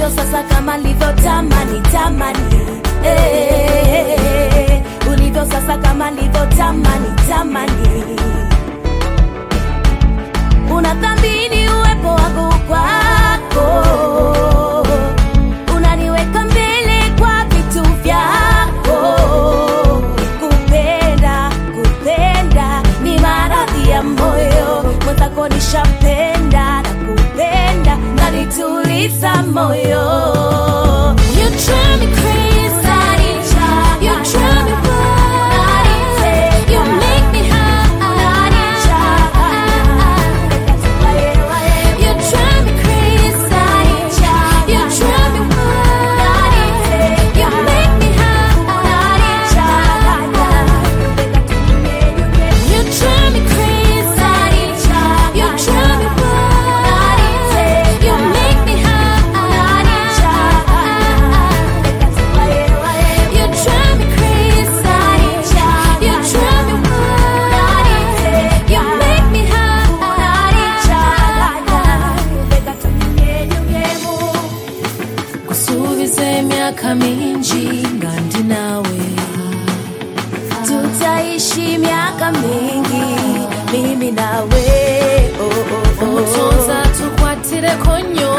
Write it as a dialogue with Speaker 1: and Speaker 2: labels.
Speaker 1: ulivyo sasa kama livyo tamani tamani eh, ulivyo sasa kama livyo tamani tamani unathamini uwepo wangu kwako unaniweka mbele kwa vitu vyako kupenda kupenda ni maradhi ya moyo mwenzako nishapenda na kupenda nanituliza moyo You drive me crazy. You drive me wild. You make me high. You drive me crazy. You drive me wild. You make me high. You drive me crazy. You drive me wild. You make me high. You drive me crazy. You drive me wild. You make me high.
Speaker 2: kusubiza emyaka mingi nga ndi naawe
Speaker 1: tutaishi miaka mingi mimi nawe oh, oh, oh.
Speaker 2: omutonzi atukwatireko nnyo